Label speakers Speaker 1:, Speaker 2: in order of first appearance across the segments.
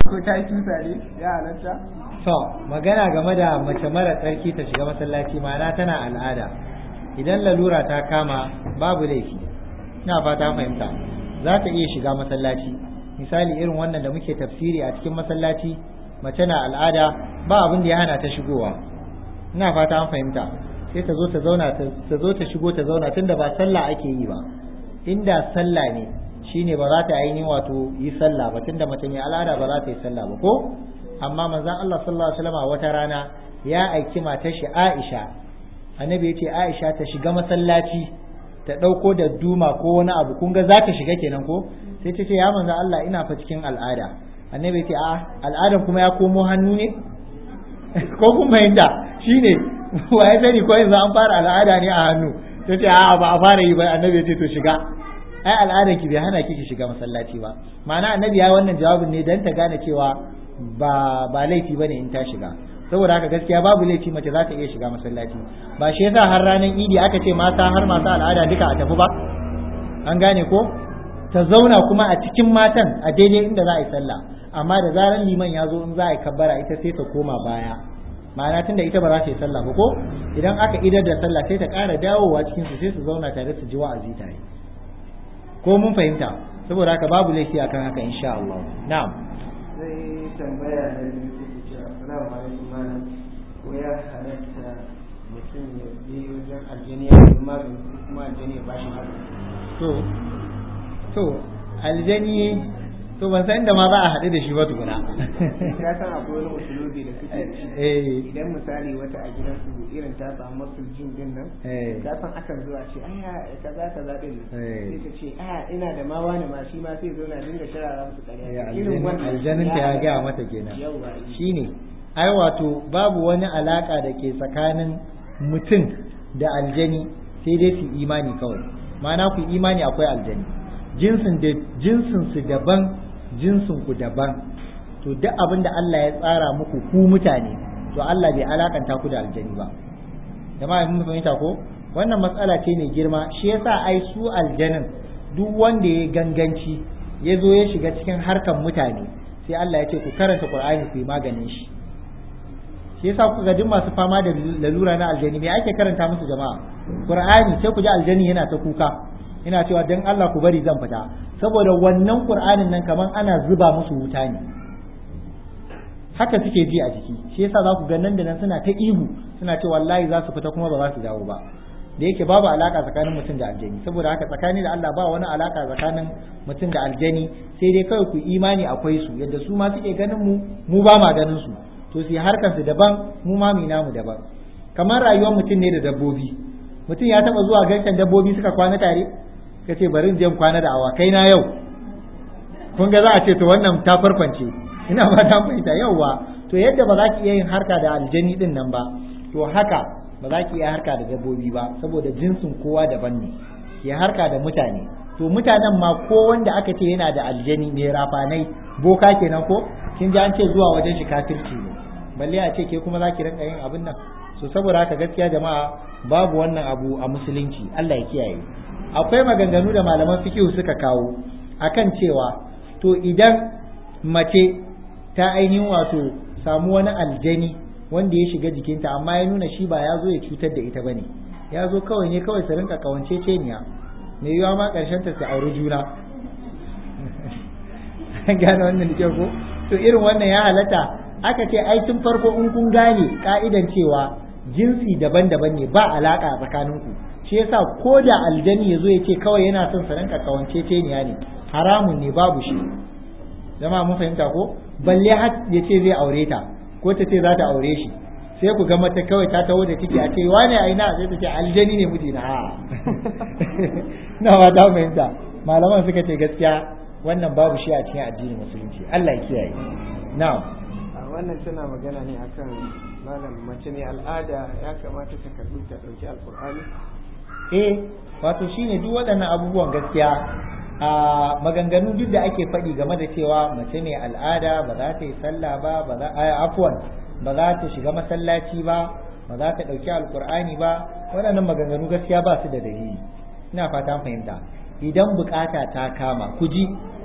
Speaker 1: ko ta yi tusa ne ya halatta
Speaker 2: to magana game da mace mara tsarki ta shiga masallaci ma'ana tana al'ada idan lalura ta kama babu laifi ina fata fahimta za ta iya shiga masallaci misali irin wannan da muke tafsiri a cikin masallaci mace na al'ada ba abin da ya hana ta shigowa ina fata an fahimta sai ta zo ta zauna ta zo ta shigo ta zauna tunda ba sallah ake yi ba inda sallah ne shine ba za ta ainihin wato yi sallah ba tunda mace mai al'ada ba za ta yi sallah ba ko amma manzon Allah sallallahu alaihi wasallam wata rana ya aiki matar shi Aisha annabi ya ce Aisha ta shiga masallaci ta ɗauko da duma ko wani abu kun ga za ta shiga kenan ko sai ta ce ya manzon Allah ina fa cikin al'ada annabi ya ce a al'adan kuma ya komo hannu ne ko kun fahimta shine wa ya sani ko yanzu an fara al'ada ne a hannu ta ce a ba a fara yi ba annabi ya ce to shiga ai al'adar ki bai hana ki ki shiga masallaci ba ma'ana annabi ya wannan jawabin ne dan ta gane cewa ba ba laifi bane in ta shiga saboda haka gaskiya babu laifi mace za ta iya shiga masallaci ba shi yasa har ranar idi aka ce mata har masu al'ada duka a tafi ba an gane ko ta zauna kuma a cikin matan a daidai inda za a yi sallah amma da zaran liman ya zo in za a yi kabbara ita sai ta koma baya ma'ana tunda ita ba za ta yi sallah ba ko idan aka idar da sallah sai ta ƙara dawowa cikin su sai su zauna tare su ji wa'azi tare ko mun fahimta saboda haka babu laifi akan haka insha Allah na'am
Speaker 1: sai tambaya na biyu take cewa assalamu alaikum malam ko ya halatta mutum ya je wajen aljani ya yi magani ko kuma aljani ya bashi magani
Speaker 2: to to aljani to ban san inda ma za a haɗu da shi ba tukuna
Speaker 1: ya san akwai wani usulubi da suke ci
Speaker 2: eh
Speaker 1: idan misali wata a gidansu irin ta samu masu jin din nan
Speaker 2: eh
Speaker 1: ka san akan zuwa ce aya kaza kaza din nan
Speaker 2: Eh.
Speaker 1: sai ta ce a ina da ma wani ma shi ma sai zo na dinga sharara musu
Speaker 2: Eh,
Speaker 1: ƙarya
Speaker 2: aljanin aljanin ta ya gaya mata kenan
Speaker 1: yawa
Speaker 2: shine ai wato babu wani alaka da ke tsakanin mutum da aljani sai dai su imani kawai ma'ana ku imani akwai aljani jinsin da jinsin su daban jinsin ku daban to duk abin da Allah ya tsara muku ku mutane to Allah bai alakanta ku da aljani ba jama'a mun fahimta ko wannan matsala ce mai girma shi yasa ai su aljanin duk wanda ya ganganci ya zo ya shiga cikin harkan mutane sai Allah ya ce ku karanta Qur'ani ku yi maganin shi shi yasa kuka ga duk masu fama da lalura na aljani me ake karanta musu jama'a Qur'ani sai ku ji aljani yana ta kuka yana cewa dan Allah ku bari zan fita saboda wannan Qur'anin nan kaman ana zuba musu wuta ne haka suke ji a jiki shi yasa za ku ga nan da nan suna ta ihu suna ce wallahi za su fita kuma ba za su dawo ba da yake babu alaka tsakanin mutum da aljani saboda haka tsakani da Allah ba wani alaka tsakanin mutum da aljani sai dai kawai ku imani akwai su yadda su ma suke ganin mu mu ba ma ganin su to su harkar su daban mu ma mu namu daban kamar rayuwar mutum ne da dabbobi mutum ya taba zuwa garken dabbobi suka kwana tare ka ce bari in je in kwana da awakai na yau kun ga za a ce to wannan ta farfance ina ba ta fahimta yauwa to yadda ba za ki iya yin harka da aljani din nan ba to haka ba za ki iya harka da dabbobi ba saboda jinsin kowa daban ne ki harka da mutane to mutanen ma ko wanda aka ce yana da aljani mai rafanai boka kenan ko kin ji an ce zuwa wajen shi kafirci ne balle a ce ke kuma za ki rinka yin abin nan so saboda haka gaskiya jama'a babu wannan abu a musulunci Allah ya kiyaye akwai maganganu da malaman fiqh suka kawo akan cewa to idan mace ta ainihin wato samu wani aljani wanda ya shiga jikinta amma ya nuna shi ba ya zo ya cutar da ita bane ya zo kawai ne kawai su rinka kawance ceniya mai yiwa ma karshen ta su auri juna an gane wannan da ko to irin wannan ya halatta aka ce ai tun farko in kun gane ka'idan cewa jinsi daban-daban ne ba alaka tsakaninku shi yasa ko da aljani ya zo ya ce kawai yana son su rinka kawance ceniya ne haramun ne babu shi jama'a mun fahimta ko balle har ya ce zai aure ta ko ta ce za ta aure shi sai ku ga mata kawai ta taho da ciki a ce wane a ina sai ta ce aljani ne miji na ha na ba ta fahimta malaman suka ce gaskiya wannan babu shi a cikin addinin musulunci Allah ya kiyaye na'am
Speaker 1: a wannan tana magana ne akan malam mace ne al'ada ya kamata ta karbi ta dauki alqur'ani
Speaker 2: eh wato shine duk waɗannan abubuwan gaskiya a maganganu duk da ake faɗi game da cewa mace ne al'ada ba za ta yi sallah ba ba za a afwan ba za ta shiga masallaci ba ba za ta ɗauki alkur'ani ba waɗannan maganganu gaskiya ba su da dalili ina fata fahimta idan bukata ta kama ku ji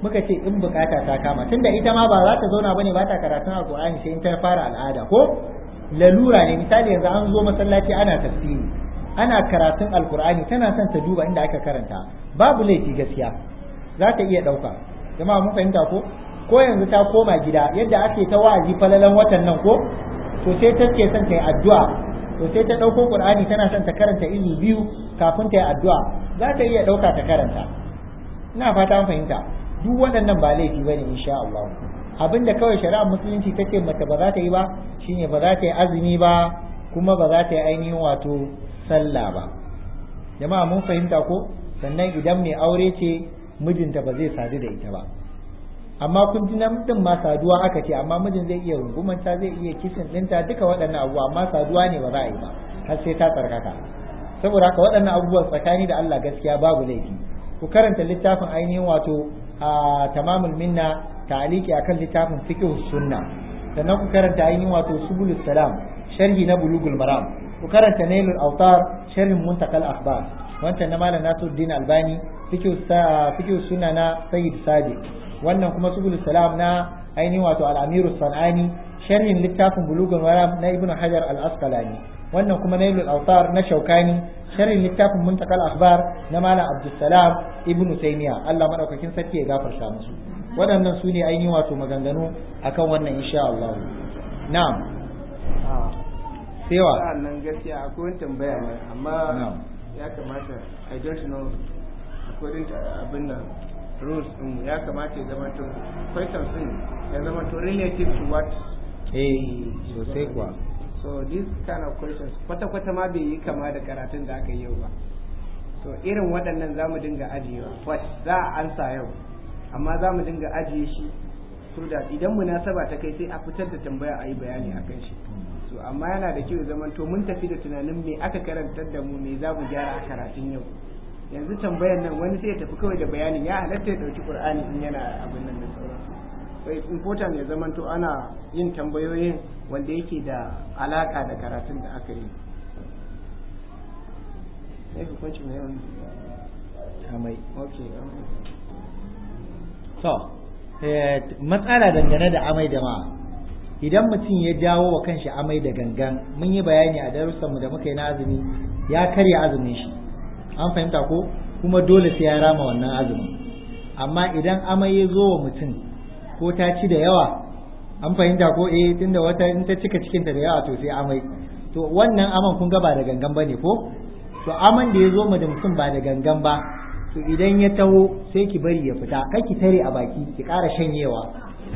Speaker 2: muka ce in bukata ta kama tunda ita ma ba za ta zauna bane ba ta karatun alqur'ani sai in ta fara al'ada ko lalura ne misali yanzu an zo masallaci ana tafsiri ana karatun alqur'ani tana son ta duba inda aka karanta babu laifi gaskiya za ta iya dauka jama'a mun fahimta ko ko yanzu ta koma gida yadda ake ta wa'azi falalan watan nan ko to sai ta ke son ta yi addu'a to sai ta ɗauko qur'ani tana son ta karanta izu biyu kafin ta yi addu'a za ta iya ɗauka ta karanta ina fata an fahimta duk waɗannan ba laifi ba ne insha Allah abinda kawai shari'ar musulunci ta ce mace ba za ta yi ba shine ba za ta yi azumi ba kuma ba za ta yi ainihin wato sallah ba jama'a mun fahimta ko sannan idan mai aure ce mijinta ba zai sadu da ita ba amma kun ji namijin ma saduwa aka ce amma mijin zai iya rungumanta zai iya kisin ɗinta duka waɗannan abubuwa amma saduwa ne ba za a yi ba har sai ta tsarkaka saboda haka waɗannan abubuwan tsakani da Allah gaskiya babu laifi ku karanta littafin ainihin wato a tamamul minna ta'aliki akan littafin fiqh sunna sannan ku karanta ainihin wato subulus salam sharhi na bulugul maram ku karanta nailul autar sharhin muntakal akhbar wancan na malam nasuddin albani fiqh fiqh sunna na sayyid sadiq wannan kuma subul salam na ainihin wato al-amiru sanani sharhin littafin bulugul maram na ibnu hajar al-asqalani wannan kuma nailul autar na shaukani sharhin littafin muntakal akhbar na malam abdussalam ibnu taymiya Allah madaukakin sarki ya gafarta musu waɗannan su ne ainihin wato maganganu akan wannan insha Allah na'am sewa
Speaker 1: nan gaskiya akwai wani tambaya ne amma ya kamata i don't know according to abin nan rules din ya kamata ya zama to questions din ya zama to relative to what
Speaker 2: eh sosai kuwa
Speaker 1: so this kind of questions kwata kwata ma bai yi kama da karatun da aka yi yau ba to irin waɗannan za mu dinga ajiyewa but za a ansa yau amma za mu dinga ajiye shi so da idan munasaba ta kai sai a fitar da tambaya a yi bayani a kan shi so amma yana da kyau zaman to mun tafi da tunanin me aka karantar da mu me za mu gyara a karatun yau yanzu tambayar nan wani sai ya tafi kawai da bayanin ya halatta ya dauki qur'ani in yana abin nan da sauransu so it's important ya zaman to ana yin tambayoyin wanda yake da alaka da karatun da aka yi ne hukunci mai yawan
Speaker 2: amai
Speaker 1: okay
Speaker 2: to matsala dangane da amai da ma idan mutum ya jawo wa kanshi amai da gangan mun yi bayani a darussanmu da muka yi na azumi ya karya azumin shi an fahimta ko kuma dole sai ya rama wannan azumin amma idan amai ya zo wa mutum ko ta ci da yawa an fahimta ko eh tunda wata in ta cika cikinta da yawa to sai amai to wannan aman kun ga ba da gangan bane ko to aman da ya zo mu da mutum ba da gangan ba to idan ya taho sai ki bari ya fita kai ki tare a baki ki ƙara shanyewa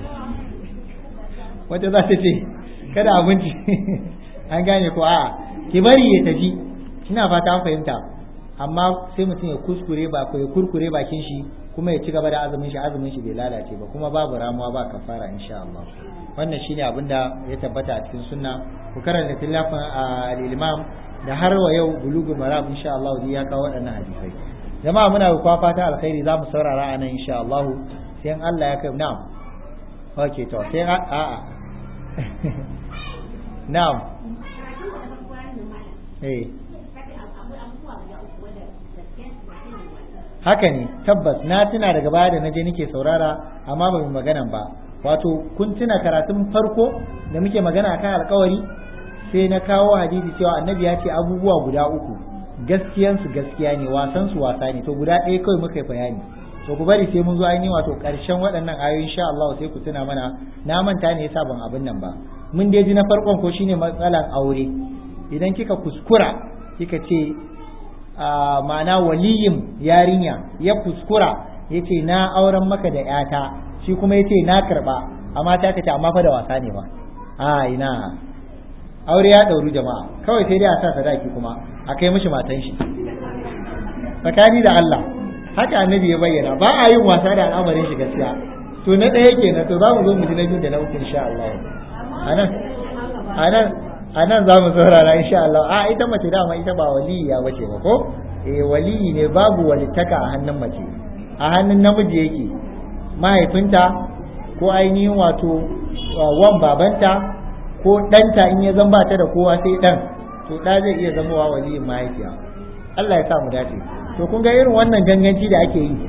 Speaker 2: wata za ta ce kada abinci an gane ko a'a ki bari ya tafi ina fata an fahimta amma sai mutum ya kuskure ba ko ya kurkure bakin shi kuma ya ci gaba da azumin shi azumin shi bai lalace ba kuma babu ramuwa ba kafara insha Allah wannan shine abin da ya tabbata a cikin sunna ku karanta tilafin al-imam da har wa yau bulugul maram insha Allah ya kawo waɗannan hadisai jama'a muna ku fata alkhairi za mu saurara a nan insha Allah sai in Allah ya kai na'am okay to sai a a na'am eh haka ne tabbas na tuna daga baya da naje nake saurara amma ba mu magana ba wato kun tuna karatun farko da muke magana akan alkawari sai na kawo hadisi cewa annabi ya ce abubuwa guda uku gaskiyansu gaskiya ne wasan su wasa ne to guda ɗaya kawai muka yi bayani to ku bari sai mun zo ainihin wato ƙarshen waɗannan ayoyi insha Allah sai ku tuna mana na manta ne yasa ban abin nan ba mun dai ji na farkon ko shine matsalan aure idan kika kuskura kika ce ma'ana waliyin yarinya ya kuskura yace na auren maka da yata shi kuma yace na karba amma ta kace amma fa da wasa ne ba a ina aure ya ɗauru jama'a kawai sai dai a sa sadaki kuma a kai mishi matan shi tsakani da Allah haka annabi ya bayyana ba a yin wasa da al'amarin shi gaskiya to na ɗaya kenan to za mu zo mu ji na biyu da na uku insha Allah anan anan anan za mu saurara insha Allah a ita mace dama ita ba waliya bace ba ko eh waliyi ne babu walittaka a hannun mace a hannun namiji yake mahaifinta ko ainihin wato wan babanta ko ɗanta in ya zan ba ta da kowa sai ɗan to ɗa zai iya zamowa waliyin mahaifiya Allah ya sa mu dace to kun ga irin wannan ganganci da ake yi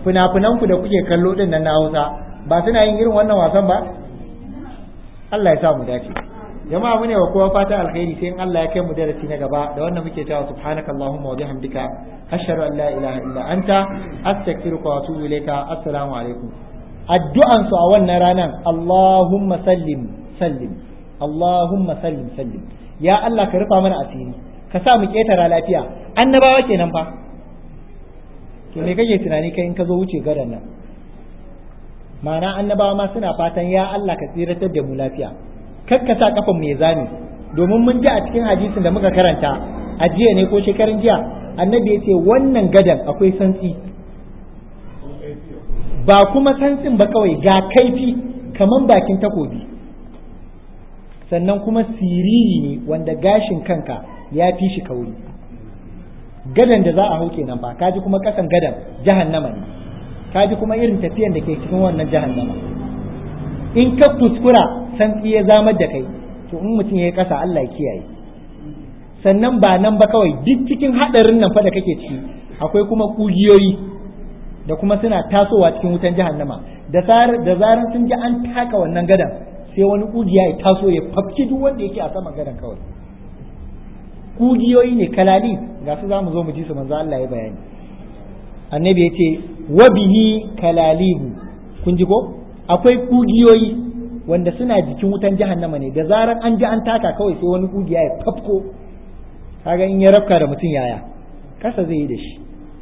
Speaker 2: fina-finan ku da kuke kallo din nan na Hausa ba suna yin irin wannan wasan ba Allah ya sa mu dace jama'a mune wa kowa fata alkhairi sai in Allah ya kai mu darasi na gaba da wannan muke cewa subhanaka allahumma wa bihamdika ashhadu an la ilaha illa anta astaghfiruka wa atubu ilayka assalamu alaikum addu'an su a wannan ranan allahumma sallim sallim allahumma sallim sallim ya Allah ka rufa mana asiri ka sa mu ketara lafiya annabawa kenan fa to me kake tunani kai in ka zo wuce gadan nan ma'ana annabawa ma suna fatan ya Allah ka tsiratar da mu lafiya kar ka sa kafan mu ya zame domin mun ji a cikin hadisin da muka karanta a jiya ne ko shekarun jiya annabi ya ce wannan gadan akwai santsi ba kuma santsin ba kawai ga kaifi kaman bakin takobi sannan kuma siriri ne wanda gashin kanka ya fi shi kauri gadan da za a hau kenan ba kaji kuma kasan gadan jahannama ne kaji kuma irin tafiyan da ke cikin wannan jahannama in ka kuskura santsi ya zamar da kai to in mutum ya yi kasa Allah ya kiyaye sannan ba nan ba kawai duk cikin hadarin nan fa da kake ciki akwai kuma kugiyoyi da kuma suna tasowa cikin wutan jahannama da da zaran sun ji an taka wannan gadan sai wani kugiya ya taso ya fafki duk wanda yake a saman gadan kawai kugiyoyi ne kalali ga su zamu zo mu ji su manzo Allah ya bayani annabi ya ce wa bihi kalalihu kun ji ko akwai kugiyoyi wanda suna jikin wutan jahannama ne da zaran an ji an taka kawai sai wani kugiya ya fafko kaga in ya rafka da mutum yaya kasa zai yi da shi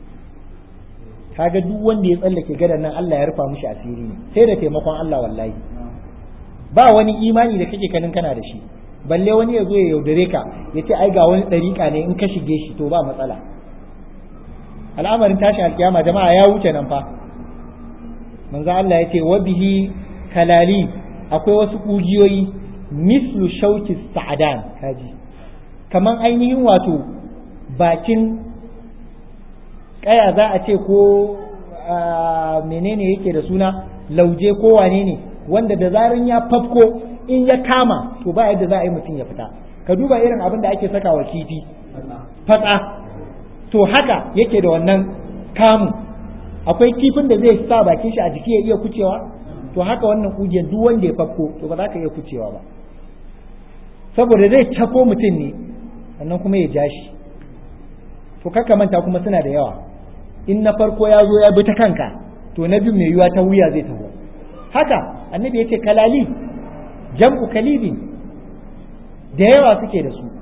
Speaker 2: kaga duk wanda ya tsallake gadan nan Allah ya rufa mishi asiri ne sai da taimakon Allah wallahi ba wani imani da kake kanin kana da shi balle wani ya zo ya yaudare ka ya ce ai ga wani ɗariƙa ne in ka shige shi to ba matsala al'amarin tashi alkiyama jama'a ya wuce nan fa manzo Allah ya ce wa bihi kalali akwai wasu kugiyoyi mislu shauki sa'adan kaji kaman ainihin wato bakin kaya za a ce ko menene yake da suna lauje ko wane ne wanda da zarin ya fafko in ya kama to ba yadda za a yi mutum ya fita ka duba irin abin da ake saka wa kifi fatsa to haka yake da wannan kamun akwai kifin da zai sa bakin shi a jiki ya iya kucewa to haka wannan kugiyar duk wanda ya fakko to ba za ka iya kucewa ba saboda zai cako mutum ne sannan kuma ya ja shi to kaka manta kuma suna da yawa in na farko ya zo ya bi ta kanka to na biyu mai yiwa ta wuya zai taho haka annabi ya ce kalali jam'u kalibin da yawa suke da su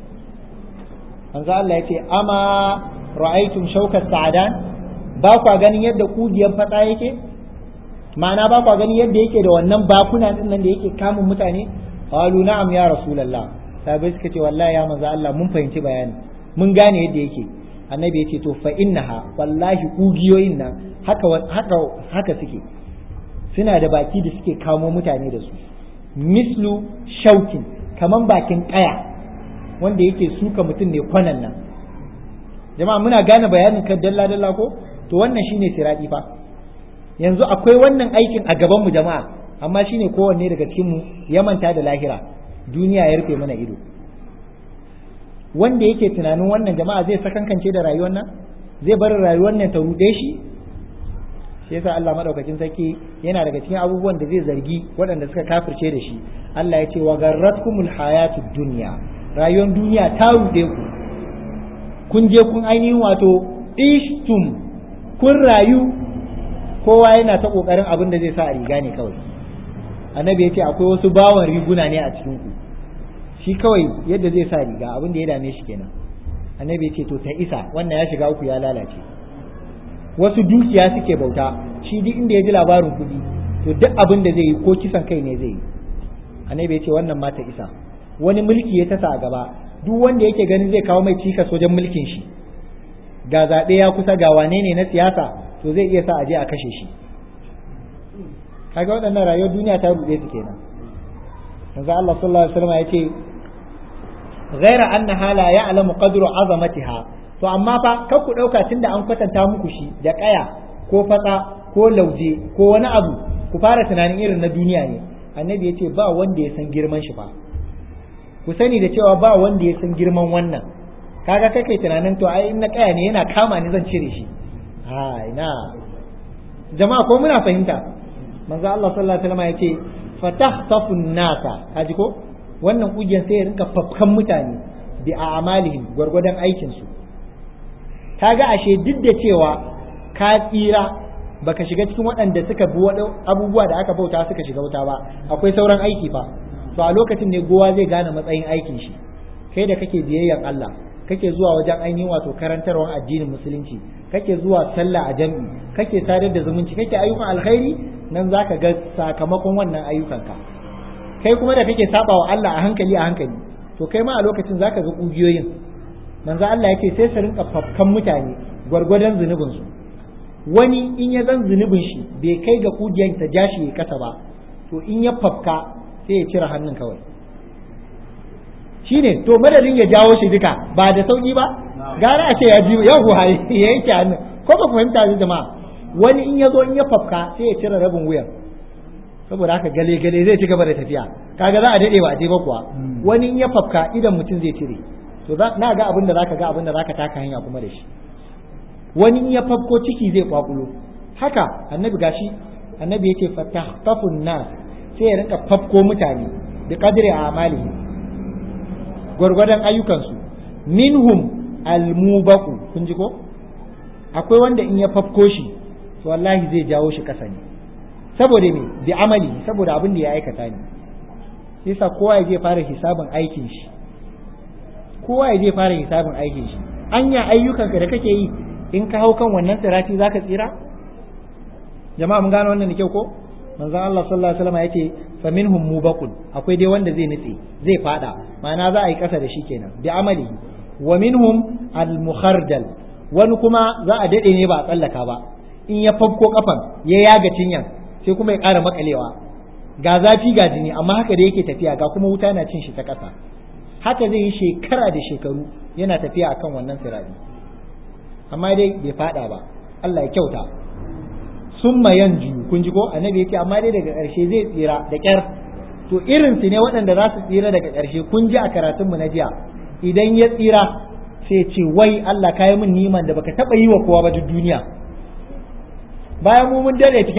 Speaker 2: manzo Allah ya ce ama ra'aytum shaukat sa'adan ba kwa ganin yadda kugiyar fada yake ma'ana ba kwa ganin yadda yake da wannan bakuna din nan da yake kamun mutane qalu na'am ya rasulullah sabai suka ce wallahi ya manzo Allah mun fahimci bayani mun gane yadda yake annabi ya ce to fa innaha wallahi kugiyoyin nan haka haka haka suke suna da baki da suke kamo mutane da su mislu shaukin kaman bakin kaya wanda yake suka mutum ne kwanan nan jama'a muna gane bayanin kan dalla dalla ko to wannan shine siradi fa yanzu akwai wannan aikin a gaban mu jama'a amma shine kowanne daga cikin mu ya manta da lahira duniya ya rufe mana ido wanda yake tunanin wannan jama'a zai sakankance da rayuwar nan zai bar rayuwar nan ta rude shi shi yasa Allah madaukakin sarki yana daga cikin abubuwan da zai zargi waɗanda suka kafirce da shi Allah ya ce wa garratkumul hayatud dunya rayuwar duniya ta rude ku kun je kun ainihin wato ishtum kun rayu kowa yana ta kokarin abin da zai sa a riga ne kawai annabi ya ce akwai wasu bawan riguna ne a cikin ku shi kawai yadda zai sa riga abin da ya dame shi kenan annabi ya ce to ta isa wannan ya shiga uku ya lalace wasu dukiya suke bauta shi duk inda ya ji labarin kuɗi to duk abin da zai yi ko kisan kai ne zai yi annabi ya ce wannan ma ta isa wani mulki ya tasa a gaba duk wanda yake ganin zai kawo mai cikas wajen mulkin shi ga zaɓe ya kusa ga wane ne na siyasa to zai iya sa a je a kashe shi kaga waɗannan rayuwar duniya ta ruɗe su kenan manzo Allah sallallahu alaihi wasallam yace ghaira annaha la ya'lamu qadru azamatiha to amma fa kar ku dauka tunda an kwatanta muku shi da kaya ko fatsa ko lauje ko wani abu ku fara tunanin irin na duniya ne annabi yace ba wanda ya san girman shi fa ku sani da cewa ba wanda ya san girman wannan kaga kai kai tunanin to ai na kaya ne yana kama ni zan cire shi ha ina jama'a ko muna fahimta manzo Allah sallallahu alaihi wasallam yace fatahtafu nasa kaji ko wannan kugiyar sai ya rinka fafkan mutane bi a'malihim gwargwadon aikin su kaga ashe duk da cewa ka tsira baka shiga cikin waɗanda suka bi abubuwa da aka bauta suka shiga wuta ba akwai sauran aiki fa to a lokacin ne gowa zai gane matsayin aikin shi kai da kake biyayyan Allah kake zuwa wajen ainihin wato karantarwar addinin musulunci kake zuwa sallah a jami'i kake sadar da zumunci kake ayyukan alkhairi nan zaka ga sakamakon wannan ayyukanka kai kuma da kake saba wa Allah a hankali a hankali to kai ma a lokacin zaka ga kugiyoyin manzo Allah yake sai su rinka fafkan mutane gwargwadon zunubin su wani in ya zan zunubin shi bai kai ga kugiyar ta jashi ya kasa ba to in ya fafka sai ya cire hannun kawai shine to madadin ya jawo shi duka ba da sauki ba gara a ce ya ji ya huhaye ya yanke hannun ko ba fahimta da jama'a wani in ya zo in ya fafka sai ya cire rabin wuyan saboda haka gale gale zai ci gaba da tafiya kaga za a dade ba a je ba kuwa wani in ya fafka idan mutum zai cire to na ga abin da zaka ga abin da zaka taka hanya kuma da shi wani in ya fafko ciki zai kwakulo haka annabi gashi annabi yake fatahfafun nas sai ya rinka fafko mutane da kadri a amali gwargwadon ayyukansu minhum almubaku kun ji ko akwai wanda in ya fafko shi to wallahi zai jawo shi kasa ne saboda me bi amali saboda abin da ya aikata ne yasa kowa ya je fara hisabin aikin shi kowa ya je fara hisabin aikin shi anya ayyukanka da kake yi in ka hau kan wannan sirati zaka tsira jama'a mun gano wannan da kyau ko manzon Allah sallallahu alaihi wasallam yace fa minhum mubaqun akwai dai wanda zai nutse zai fada ma'ana za a yi kasa da shi kenan bi amali wa minhum al mukhardal wani kuma za a dade ne ba a tsallaka ba in ya fafko kafan ya yaga cinyan sai kuma ya ƙara makalewa ga zafi ga jini amma haka da yake tafiya ga kuma wuta na cin shi ta ƙasa haka zai yi shekara da shekaru yana tafiya akan wannan sirari amma dai bai fada ba Allah ya kyauta summa yanju kun ji ko annabi yake amma dai daga ƙarshe zai tsira da ƙyar to irin su ne waɗanda za su tsira daga ƙarshe kun ji a karatun mu na jiya idan ya tsira sai ce wai Allah kayi min niman da baka taɓa yi wa kowa ba duk duniya bayan mu mun dade